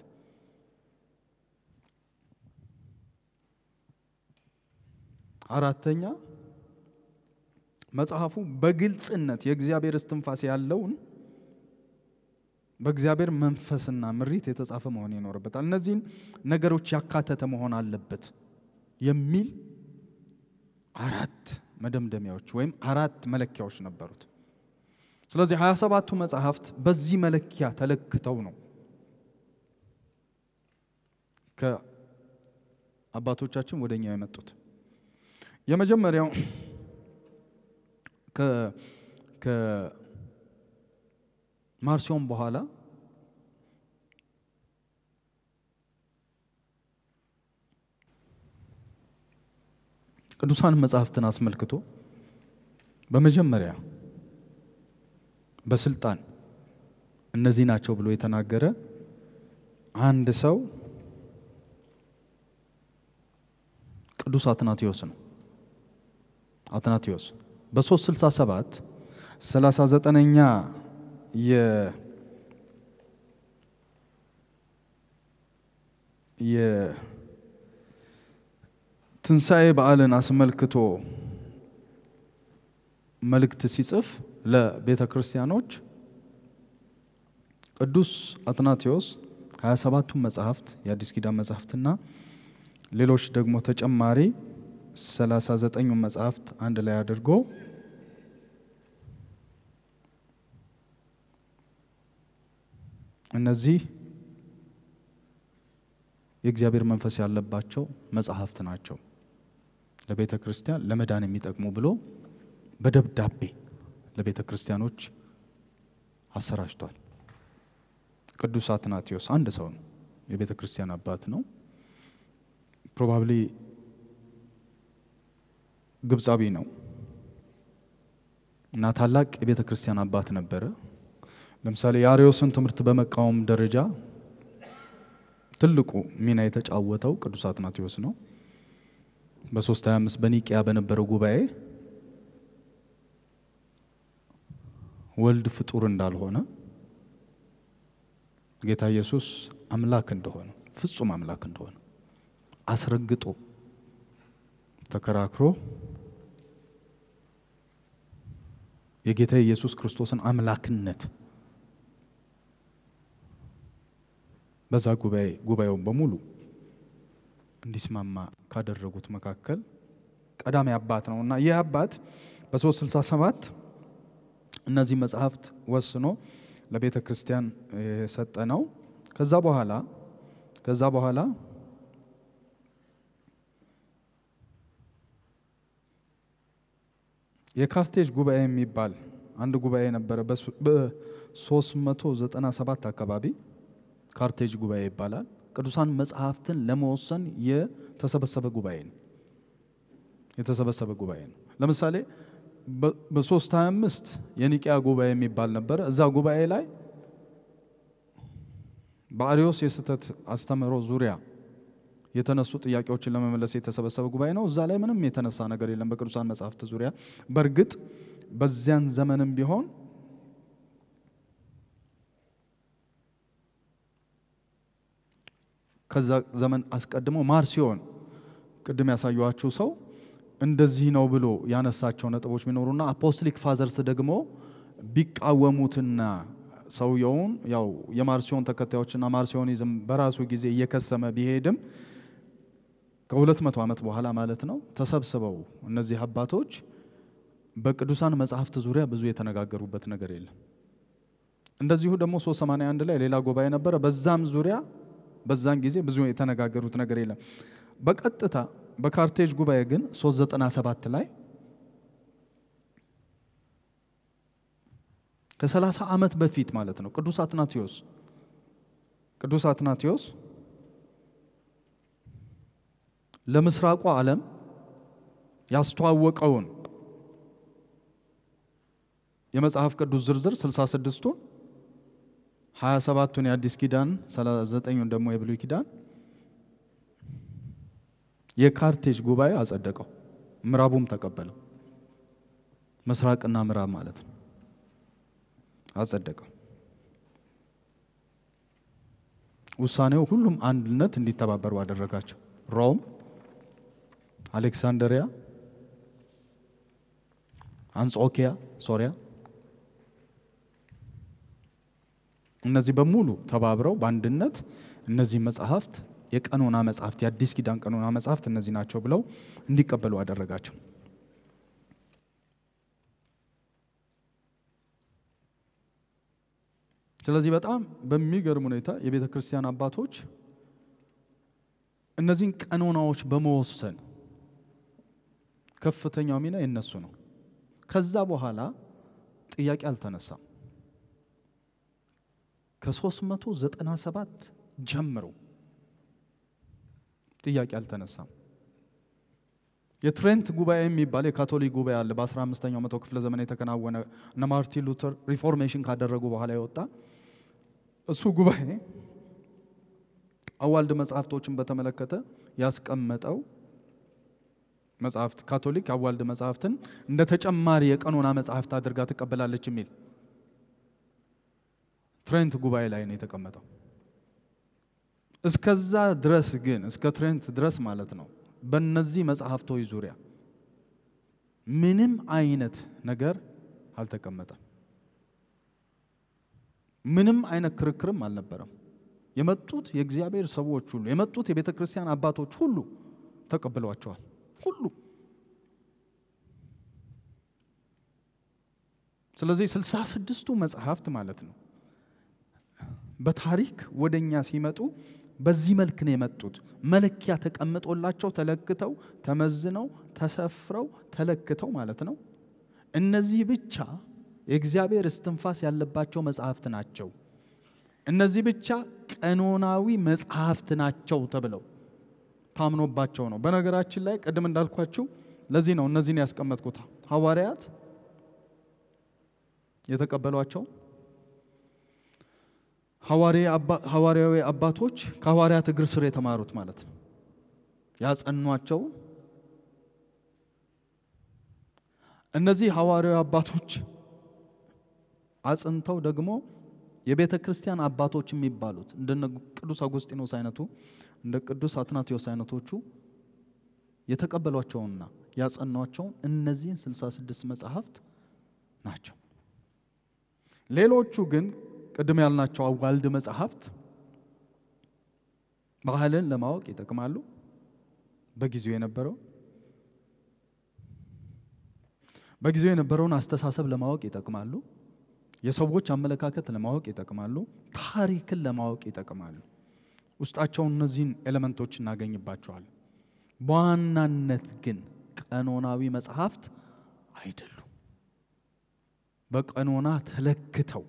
አራተኛ መጽሐፉ በግልጽነት የእግዚአብሔር እስትንፋስ ያለውን በእግዚአብሔር መንፈስና ምሪት የተጻፈ መሆን ይኖርበታል። እነዚህን ነገሮች ያካተተ መሆን አለበት የሚል አራት መደምደሚያዎች ወይም አራት መለኪያዎች ነበሩት። ስለዚህ ሀያ ሰባቱ መጽሐፍት በዚህ መለኪያ ተለክተው ነው ከአባቶቻችን ወደ እኛ የመጡት። የመጀመሪያው ከማርሲዮን በኋላ ቅዱሳን መጽሐፍትን አስመልክቶ በመጀመሪያ በስልጣን እነዚህ ናቸው ብሎ የተናገረ አንድ ሰው ቅዱስ አትናቴዎስ ነው። አትናቴዎስ በ367 39ኛ የ የትንሣኤ በዓልን አስመልክቶ መልእክት ሲጽፍ ለቤተ ክርስቲያኖች ቅዱስ አትናቴዎስ 27ቱን መጽሐፍት የአዲስ ኪዳን መጽሐፍትና ሌሎች ደግሞ ተጨማሪ 39ኙን መጽሐፍት አንድ ላይ አድርጎ እነዚህ የእግዚአብሔር መንፈስ ያለባቸው መጽሐፍት ናቸው ለቤተ ክርስቲያን ለመዳን የሚጠቅሙ ብሎ በደብዳቤ ለቤተ ክርስቲያኖች አሰራጭቷል። ቅዱስ አትናቴዎስ አንድ ሰው ነው። የቤተ ክርስቲያን አባት ነው። ፕሮባብሊ ግብፃዊ ነው እና ታላቅ የቤተ ክርስቲያን አባት ነበረ። ለምሳሌ የአርዮስን ትምህርት በመቃወም ደረጃ ትልቁ ሚና የተጫወተው ቅዱስ አትናቴዎስ ነው። በ325 በኒቅያ በነበረው ጉባኤ ወልድ ፍጡር እንዳልሆነ ጌታ ኢየሱስ አምላክ እንደሆነ ፍጹም አምላክ እንደሆነ አስረግጦ ተከራክሮ የጌታ ኢየሱስ ክርስቶስን አምላክነት በዛ ጉባኤ ጉባኤውን በሙሉ እንዲስማማ ካደረጉት መካከል ቀዳሚ አባት ነው እና ይህ አባት በ367 እነዚህ መጽሐፍት ወስኖ ለቤተ ክርስቲያን የሰጠ ነው። ከዛ በኋላ ከዛ በኋላ የካርቴጅ ጉባኤ የሚባል አንድ ጉባኤ ነበረ። በ397 አካባቢ ካርቴጅ ጉባኤ ይባላል። ቅዱሳን መጽሐፍትን ለመወሰን የተሰበሰበ ጉባኤ ነው። የተሰበሰበ ጉባኤ ነው። ለምሳሌ በሶስት ሀያ አምስት የኒቅያ ጉባኤ የሚባል ነበረ። እዛ ጉባኤ ላይ በአሪዮስ የስህተት አስተምህሮ ዙሪያ የተነሱ ጥያቄዎችን ለመመለስ የተሰበሰበ ጉባኤ ነው። እዛ ላይ ምንም የተነሳ ነገር የለም በቅዱሳን መጽሐፍት ዙሪያ። በእርግጥ በዚያን ዘመንም ቢሆን ከዛ ዘመን አስቀድሞ ማርሲዮን ቅድም ያሳየኋችሁ ሰው እንደዚህ ነው ብሎ ያነሳቸው ነጥቦች ቢኖሩና አፖስቶሊክ ፋዘርስ ደግሞ ቢቃወሙትና ሰውየውን ያው የማርሲዮን ተከታዮችና ማርሲዮኒዝም በራሱ ጊዜ እየከሰመ ቢሄድም ከሁለት መቶ ዓመት በኋላ ማለት ነው ተሰብስበው እነዚህ አባቶች በቅዱሳን መጽሐፍት ዙሪያ ብዙ የተነጋገሩበት ነገር የለም። እንደዚሁ ደግሞ 381 ላይ ሌላ ጉባኤ ነበረ። በዛም ዙሪያ በዛን ጊዜ ብዙ የተነጋገሩት ነገር የለም። በቀጥታ በካርቴጅ ጉባኤ ግን 397 ላይ ከ30 ዓመት በፊት ማለት ነው ቅዱስ አትናቴዎስ ቅዱስ አትናቴዎስ ለምስራቁ ዓለም ያስተዋወቀውን የመጽሐፍ ቅዱስ ዝርዝር 66ቱን 27ቱን የአዲስ ኪዳን 39ኙን ደግሞ የብሉይ ኪዳን የካርቴጅ ጉባኤ አጸደቀው። ምዕራቡም ተቀበለው። ምስራቅና ምዕራብ ማለት ነው። አጸደቀው። ውሳኔው ሁሉም አንድነት እንዲተባበሩ አደረጋቸው። ሮም፣ አሌክሳንደሪያ፣ አንጾኪያ ሶሪያ እነዚህ በሙሉ ተባብረው በአንድነት እነዚህ መጽሐፍት የቀኖና መጽሐፍት የአዲስ ኪዳን ቀኖና መጽሐፍት እነዚህ ናቸው ብለው እንዲቀበሉ አደረጋቸው። ስለዚህ በጣም በሚገርም ሁኔታ የቤተ ክርስቲያን አባቶች እነዚህን ቀኖናዎች በመወሰን ከፍተኛው ሚና የነሱ ነው። ከዛ በኋላ ጥያቄ አልተነሳም። ከ397 ጀምሮ ጥያቄ አልተነሳም። የትሬንት ጉባኤ የሚባል የካቶሊክ ጉባኤ አለ። በ15ኛው መቶ ክፍለ ዘመን የተከናወነ እነ ማርቲን ሉተር ሪፎርሜሽን ካደረጉ በኋላ የወጣ እሱ ጉባኤ አዋልድ መጽሐፍቶችን በተመለከተ ያስቀመጠው መጽሐፍት ካቶሊክ አዋልድ መጽሐፍትን እንደ ተጨማሪ የቀኖና መጽሐፍት አድርጋ ትቀበላለች የሚል ትሬንት ጉባኤ ላይ ነው የተቀመጠው። እስከዛ ድረስ ግን እስከ ትሬንት ድረስ ማለት ነው በእነዚህ መጽሐፍቶች ዙሪያ ምንም አይነት ነገር አልተቀመጠም። ምንም አይነት ክርክርም አልነበረም። የመጡት የእግዚአብሔር ሰዎች ሁሉ የመጡት የቤተ ክርስቲያን አባቶች ሁሉ ተቀብለዋቸዋል። ሁሉ ስለዚህ ስልሳ ስድስቱ መጽሐፍት ማለት ነው በታሪክ ወደ እኛ ሲመጡ በዚህ መልክ ነው የመጡት። መለኪያ ተቀምጦላቸው ተለክተው ተመዝነው ተሰፍረው ተለክተው ማለት ነው። እነዚህ ብቻ የእግዚአብሔር እስትንፋስ ያለባቸው መጽሐፍት ናቸው። እነዚህ ብቻ ቀኖናዊ መጽሐፍት ናቸው ተብለው ታምኖባቸው ነው። በነገራችን ላይ ቅድም እንዳልኳችሁ ለዚህ ነው እነዚህን ያስቀመጥኩት። ሐዋርያት የተቀበሏቸው ሐዋርያዊ አባቶች ከሐዋርያት እግር ስር የተማሩት ማለት ነው። ያጸኗቸው እነዚህ ሐዋርያዊ አባቶች አጽንተው ደግሞ የቤተ ክርስቲያን አባቶች የሚባሉት እንደነ ቅዱስ አጉስጢኖስ አይነቱ እንደ ቅዱስ አትናቴዎስ አይነቶቹ የተቀበሏቸውና ያጸኗቸውን እነዚህን 66 መጽሐፍት ናቸው። ሌሎቹ ግን ቅድም ያልናቸው አዋልድ መጽሐፍት ባህልን ለማወቅ ይጠቅማሉ። በጊዜው የነበረው በጊዜው የነበረውን አስተሳሰብ ለማወቅ ይጠቅማሉ። የሰዎች አመለካከት ለማወቅ ይጠቅማሉ። ታሪክን ለማወቅ ይጠቅማሉ። ውስጣቸው እነዚህን ኤሌመንቶች እናገኝባቸዋል። በዋናነት ግን ቀኖናዊ መጽሐፍት አይደሉም። በቀኖና ተለክተው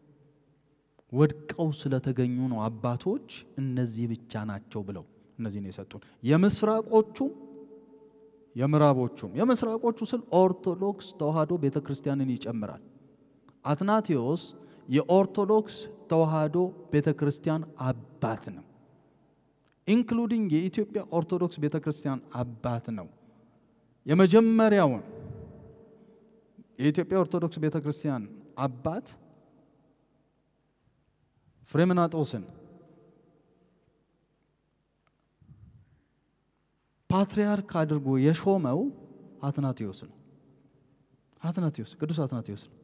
ወድቀው ስለተገኙ ነው አባቶች እነዚህ ብቻ ናቸው ብለው እነዚህን የሰጡን የምስራቆቹም የምዕራቦቹም የምስራቆቹ ስል ኦርቶዶክስ ተዋህዶ ቤተ ክርስቲያንን ይጨምራል። አትናቴዎስ የኦርቶዶክስ ተዋህዶ ቤተ ክርስቲያን አባት ነው። ኢንክሉዲንግ የኢትዮጵያ ኦርቶዶክስ ቤተ ክርስቲያን አባት ነው። የመጀመሪያውን የኢትዮጵያ ኦርቶዶክስ ቤተ ክርስቲያን አባት ፍሬምናጦስን ፓትርያርክ አድርጎ የሾመው አትናቴዎስ ነው። አትናቴዎስ ቅዱስ አትናቴዎስ ነው።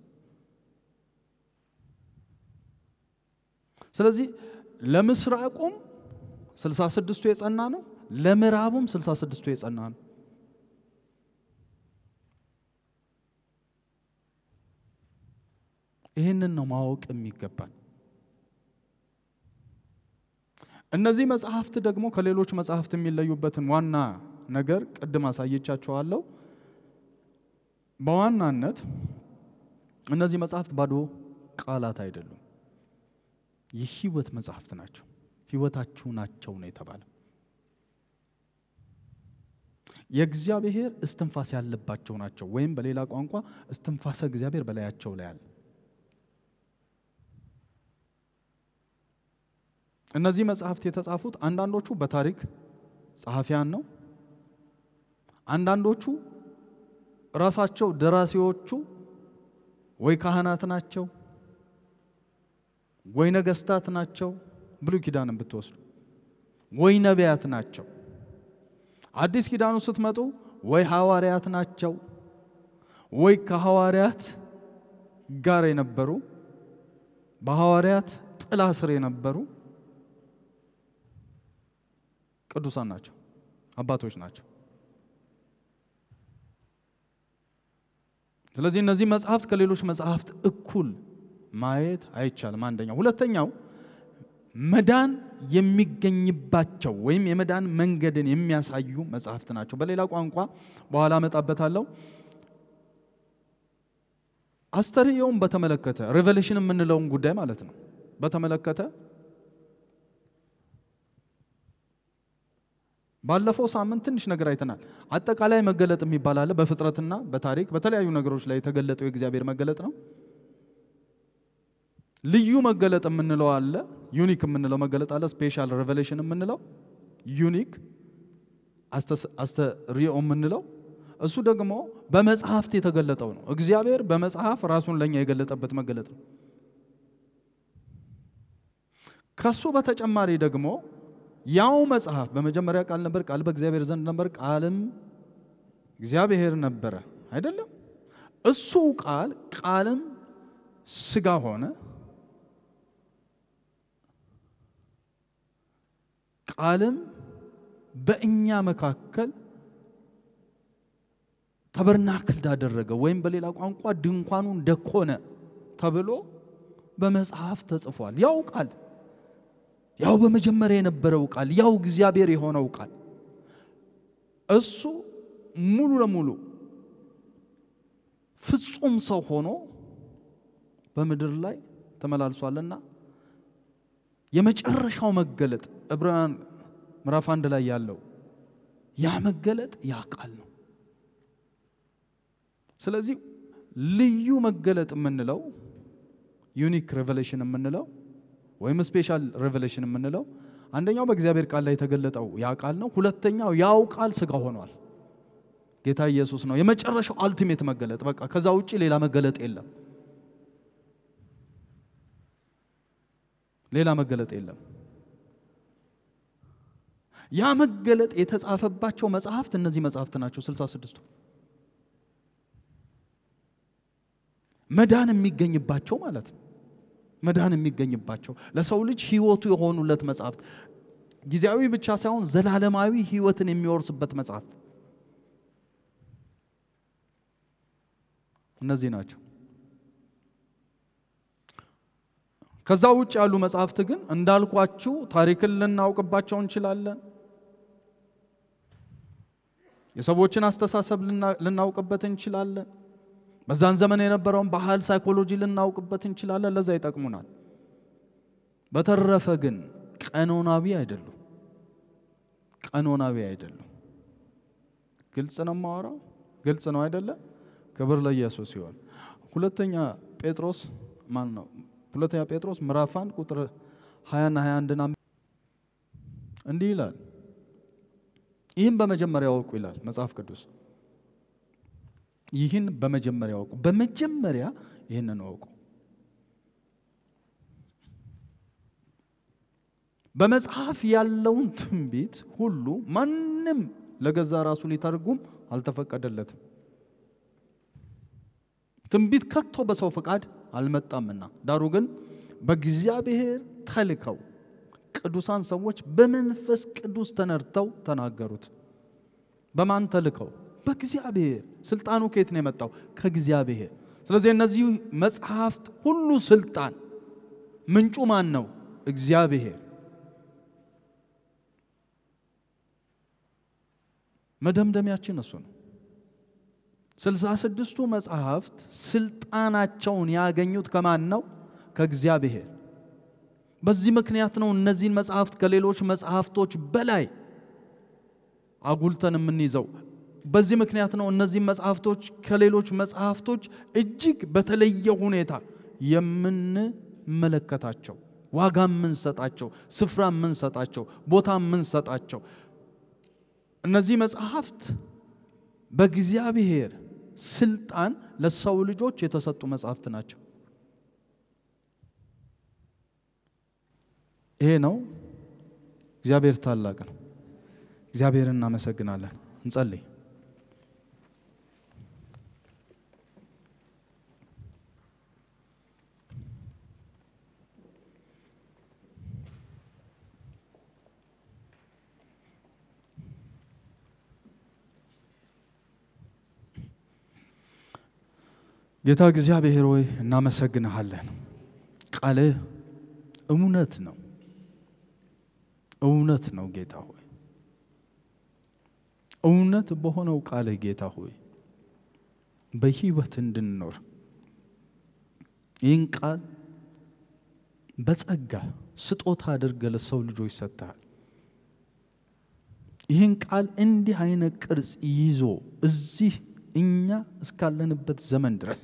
ስለዚህ ለምስራቁም ስልሳ ስድስቱ የጸና ነው፣ ለምዕራቡም ስልሳ ስድስቱ የጸና ነው። ይህንን ነው ማወቅ የሚገባን። እነዚህ መጽሐፍት ደግሞ ከሌሎች መጽሐፍት የሚለዩበትን ዋና ነገር ቅድም አሳየቻችኋለሁ። በዋናነት እነዚህ መጽሐፍት ባዶ ቃላት አይደሉም፣ የህይወት መጽሐፍት ናቸው። ህይወታችሁ ናቸው ነው የተባለ። የእግዚአብሔር እስትንፋስ ያለባቸው ናቸው፣ ወይም በሌላ ቋንቋ እስትንፋሰ እግዚአብሔር በላያቸው ላይ አለ። እነዚህ መጽሐፍት የተጻፉት አንዳንዶቹ በታሪክ ጸሐፊያን ነው። አንዳንዶቹ ራሳቸው ደራሲዎቹ ወይ ካህናት ናቸው ወይ ነገስታት ናቸው። ብሉይ ኪዳንን ብትወስዱ ወይ ነቢያት ናቸው። አዲስ ኪዳኑ ስትመጡ ወይ ሐዋርያት ናቸው ወይ ከሐዋርያት ጋር የነበሩ በሐዋርያት ጥላ ስር የነበሩ ቅዱሳን ናቸው፣ አባቶች ናቸው። ስለዚህ እነዚህ መጽሐፍት ከሌሎች መጽሐፍት እኩል ማየት አይቻልም። አንደኛው። ሁለተኛው መዳን የሚገኝባቸው ወይም የመዳን መንገድን የሚያሳዩ መጽሐፍት ናቸው። በሌላ ቋንቋ በኋላ እመጣበታለሁ። አስተርእዮውን በተመለከተ ሬቨሌሽን የምንለውን ጉዳይ ማለት ነው በተመለከተ ባለፈው ሳምንት ትንሽ ነገር አይተናል። አጠቃላይ መገለጥ የሚባል አለ። በፍጥረትና በታሪክ በተለያዩ ነገሮች ላይ የተገለጠው የእግዚአብሔር መገለጥ ነው። ልዩ መገለጥ የምንለው አለ። ዩኒክ የምንለው መገለጥ አለ። ስፔሻል ሬቨሌሽን የምንለው ዩኒክ፣ አስተርእዮ የምንለው እሱ ደግሞ በመጽሐፍት የተገለጠው ነው። እግዚአብሔር በመጽሐፍ ራሱን ለእኛ የገለጠበት መገለጥ ነው። ከሱ በተጨማሪ ደግሞ ያው መጽሐፍ በመጀመሪያ ቃል ነበር፣ ቃል በእግዚአብሔር ዘንድ ነበር፣ ቃልም እግዚአብሔር ነበረ። አይደለም እሱ ቃል ቃልም ስጋ ሆነ፣ ቃልም በእኛ መካከል ተበርናክል ዳደረገ ወይም በሌላ ቋንቋ ድንኳኑ እንደኮነ ተብሎ በመጽሐፍ ተጽፏል። ያው ቃል ያው በመጀመሪያ የነበረው ቃል ያው እግዚአብሔር የሆነው ቃል እሱ ሙሉ ለሙሉ ፍጹም ሰው ሆኖ በምድር ላይ ተመላልሷልና የመጨረሻው መገለጥ ዕብራውያን ምዕራፍ አንድ ላይ ያለው ያ መገለጥ ያ ቃል ነው። ስለዚህ ልዩ መገለጥ የምንለው ዩኒክ ሬቨሌሽን የምንለው ወይም ስፔሻል ሬቨሌሽን የምንለው አንደኛው በእግዚአብሔር ቃል ላይ የተገለጠው ያ ቃል ነው። ሁለተኛው ያው ቃል ስጋ ሆኗል። ጌታ ኢየሱስ ነው የመጨረሻው አልቲሜት መገለጥ። በቃ ከዛ ውጭ ሌላ መገለጥ የለም። ሌላ መገለጥ የለም። ያ መገለጥ የተጻፈባቸው መጽሐፍት እነዚህ መጽሐፍት ናቸው። ስልሳ ስድስቱ መዳን የሚገኝባቸው ማለት ነው። መዳን የሚገኝባቸው ለሰው ልጅ ሕይወቱ የሆኑለት መጽሐፍት ጊዜያዊ ብቻ ሳይሆን ዘላለማዊ ሕይወትን የሚወርስበት መጽሐፍት እነዚህ ናቸው። ከዛ ውጭ ያሉ መጽሐፍት ግን እንዳልኳችሁ ታሪክን ልናውቅባቸው እንችላለን። የሰዎችን አስተሳሰብ ልናውቅበት እንችላለን። በዛን ዘመን የነበረውን ባህል፣ ሳይኮሎጂ ልናውቅበት እንችላለን። ለዛ ይጠቅሙናል። በተረፈ ግን ቀኖናዊ አይደሉም። ቀኖናዊ አይደሉም። ግልጽ ነው የማወራው፣ ግልጽ ነው አይደለም? ክብር ለኢየሱስ ይሆን። ሁለተኛ ጴጥሮስ ማን ነው? ሁለተኛ ጴጥሮስ ምዕራፍ አንድ ቁጥር 20ና 21 እንዲህ ይላል፣ ይህን በመጀመሪያ ወቁ ይላል መጽሐፍ ቅዱስ። ይህን በመጀመሪያ ወቁ። በመጀመሪያ ይህንን ወቁ። በመጽሐፍ ያለውን ትንቢት ሁሉ ማንም ለገዛ ራሱ ሊተረጉም አልተፈቀደለትም። ትንቢት ከቶ በሰው ፈቃድ አልመጣምና፣ ዳሩ ግን በእግዚአብሔር ተልከው ቅዱሳን ሰዎች በመንፈስ ቅዱስ ተነድተው ተናገሩት። በማን ተልከው? በእግዚአብሔር። ስልጣኑ ከየት ነው የመጣው? ከእግዚአብሔር። ስለዚህ እነዚህ መጽሐፍት ሁሉ ስልጣን ምንጩ ማን ነው? እግዚአብሔር። መደምደሚያችን እሱ ነው። ስልሳ ስድስቱ መጽሐፍት ስልጣናቸውን ያገኙት ከማን ነው? ከእግዚአብሔር። በዚህ ምክንያት ነው እነዚህን መጽሐፍት ከሌሎች መጽሐፍቶች በላይ አጉልተን የምንይዘው። በዚህ ምክንያት ነው እነዚህ መጽሐፍቶች ከሌሎች መጽሐፍቶች እጅግ በተለየ ሁኔታ የምንመለከታቸው፣ ዋጋ የምንሰጣቸው፣ ስፍራ የምንሰጣቸው፣ ቦታ የምንሰጣቸው። እነዚህ መጽሐፍት በእግዚአብሔር ስልጣን ለሰው ልጆች የተሰጡ መጽሐፍት ናቸው። ይሄ ነው። እግዚአብሔር ታላቅ ነው። እግዚአብሔር እናመሰግናለን። እንጸልይ። ጌታ እግዚአብሔር ሆይ እናመሰግንሃለን። ቃልህ እውነት ነው፣ እውነት ነው ጌታ ሆይ እውነት በሆነው ቃልህ ጌታ ሆይ በህይወት እንድንኖር ይህን ቃል በጸጋ ስጦታ አድርገ ለሰው ልጆች ሰጥተሃል። ይህን ቃል እንዲህ አይነት ቅርጽ ይዞ እዚህ እኛ እስካለንበት ዘመን ድረስ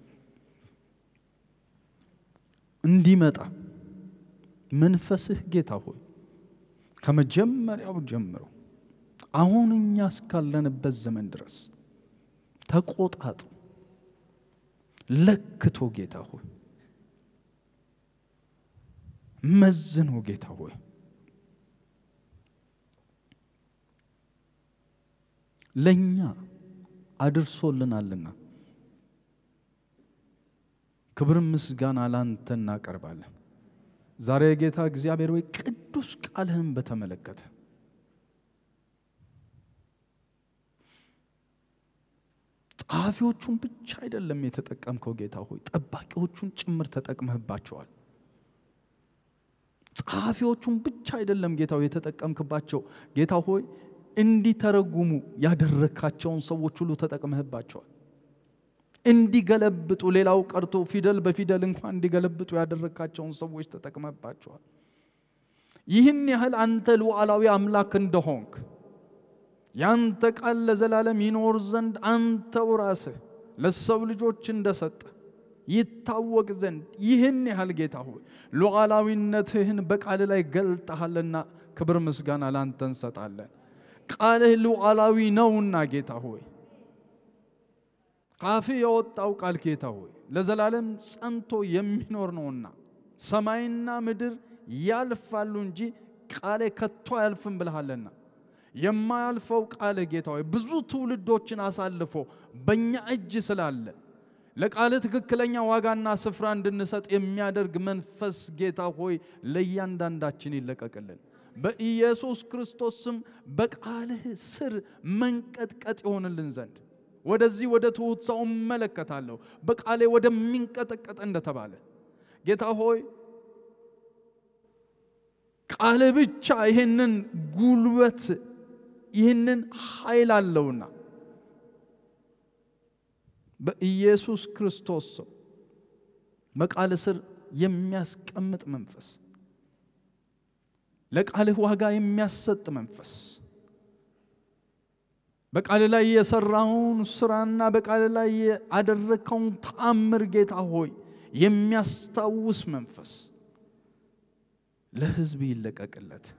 እንዲመጣ መንፈስህ ጌታ ሆይ ከመጀመሪያው ጀምሮ አሁን እኛ እስካለንበት ዘመን ድረስ ተቆጣጡ፣ ለክቶ ጌታ ሆይ መዝኖ ጌታ ሆይ ለእኛ አድርሶልናልና ክብር ምስጋና ላንተ እናቀርባለን። ዛሬ የጌታ እግዚአብሔር ወይ ቅዱስ ቃልህን በተመለከተ ጸሐፊዎቹን ብቻ አይደለም የተጠቀምከው ጌታ ሆይ ጠባቂዎቹን ጭምር ተጠቅመህባቸዋል። ጸሐፊዎቹን ብቻ አይደለም ጌታ ሆይ የተጠቀምክባቸው ጌታ ሆይ እንዲተረጉሙ ያደረካቸውን ሰዎች ሁሉ ተጠቅመህባቸዋል። እንዲገለብጡ ሌላው ቀርቶ ፊደል በፊደል እንኳን እንዲገለብጡ ያደረካቸውን ሰዎች ተጠቅመህባቸዋል። ይህን ያህል አንተ ሉዓላዊ አምላክ እንደሆንክ ያንተ ቃል ለዘላለም ይኖር ዘንድ አንተው ራስህ ለሰው ልጆች እንደሰጠ ይታወቅ ዘንድ ይህን ያህል ጌታ ሆይ ሉዓላዊነትህን በቃል ላይ ገልጠሃልና ክብር ምስጋና ላንተ እንሰጣለን። ቃልህ ሉዓላዊ ነውና ጌታ ሆይ ካፍህ የወጣው ቃል ጌታ ሆይ ለዘላለም ጸንቶ የሚኖር ነውና ሰማይና ምድር ያልፋሉ እንጂ ቃሌ ከቶ አያልፍም ብልሃልና የማያልፈው ቃልህ ጌታ ሆይ ብዙ ትውልዶችን አሳልፎ በእኛ እጅ ስላለ ለቃልህ ትክክለኛ ዋጋና ስፍራ እንድንሰጥ የሚያደርግ መንፈስ ጌታ ሆይ ለእያንዳንዳችን ይለቀቅልን። በኢየሱስ ክርስቶስ ስም በቃልህ ስር መንቀጥቀጥ ይሆንልን ዘንድ ወደዚህ ወደ ትሑት ሰው እመለከታለሁ በቃሌ ወደሚንቀጠቀጥ እንደተባለ ጌታ ሆይ ቃል ብቻ ይህንን ጉልበት ይህንን ኃይል አለውና በኢየሱስ ክርስቶስ ሰው በቃል ስር የሚያስቀምጥ መንፈስ ለቃልህ ዋጋ የሚያሰጥ መንፈስ በቃል ላይ የሰራውን ስራና በቃል ላይ ያደረግከውን ተአምር ጌታ ሆይ የሚያስታውስ መንፈስ ለሕዝብ ይለቀቅለት።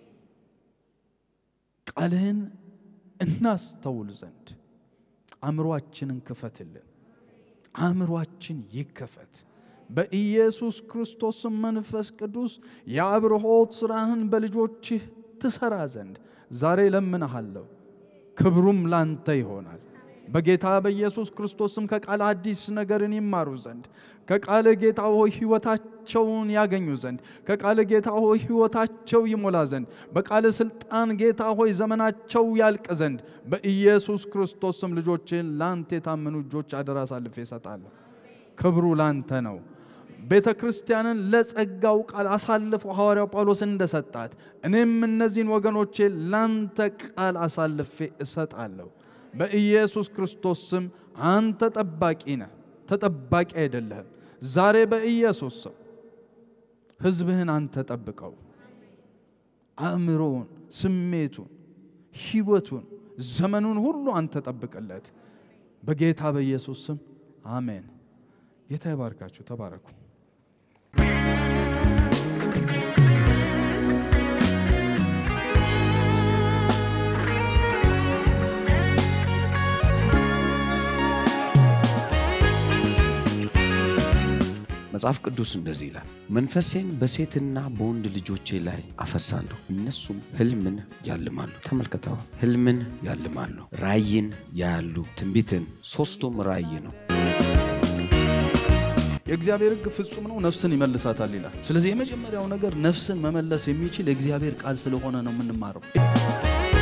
ቃልህን እናስተውል ዘንድ አእምሯችንን ክፈትልን። አእምሯችን ይከፈት። በኢየሱስ ክርስቶስ መንፈስ ቅዱስ የአብርሆት ሥራህን በልጆችህ ትሰራ ዘንድ ዛሬ ለምንሃለሁ። ክብሩም ላንተ ይሆናል። በጌታ በኢየሱስ ክርስቶስም ከቃል አዲስ ነገርን ይማሩ ዘንድ ከቃል ጌታ ሆይ ሕይወታቸውን ያገኙ ዘንድ ከቃል ጌታ ሆይ ሕይወታቸው ይሞላ ዘንድ በቃል ስልጣን ጌታ ሆይ ዘመናቸው ያልቅ ዘንድ በኢየሱስ ክርስቶስም ልጆችን ላንተ የታመኑ እጆች አደራ አሳልፌ እሰጣለሁ። ክብሩ ላንተ ነው። ቤተ ክርስቲያንን ለጸጋው ቃል አሳልፎ ሐዋርያው ጳውሎስ እንደሰጣት እኔም እነዚህን ወገኖቼ ላንተ ቃል አሳልፌ እሰጣለሁ። በኢየሱስ ክርስቶስ ስም አንተ ጠባቂ ነህ፣ ተጠባቂ አይደለህም። ዛሬ በኢየሱስ ስም ሕዝብህን አንተ ጠብቀው። አእምሮውን፣ ስሜቱን፣ ሕይወቱን፣ ዘመኑን ሁሉ አንተ ጠብቅለት። በጌታ በኢየሱስ ስም አሜን። ጌታ ይባርካችሁ። ተባረኩ። መጽሐፍ ቅዱስ እንደዚህ ይላል፣ መንፈሴን በሴትና በወንድ ልጆቼ ላይ አፈሳለሁ፣ እነሱም ህልምን ያልማሉ። ተመልከተዋ፣ ህልምን ያልማሉ፣ ራእይን ያያሉ፣ ትንቢትን። ሶስቱም ራእይ ነው። የእግዚአብሔር ሕግ ፍጹም ነው፣ ነፍስን ይመልሳታል ይላል። ስለዚህ የመጀመሪያው ነገር ነፍስን መመለስ የሚችል የእግዚአብሔር ቃል ስለሆነ ነው የምንማረው።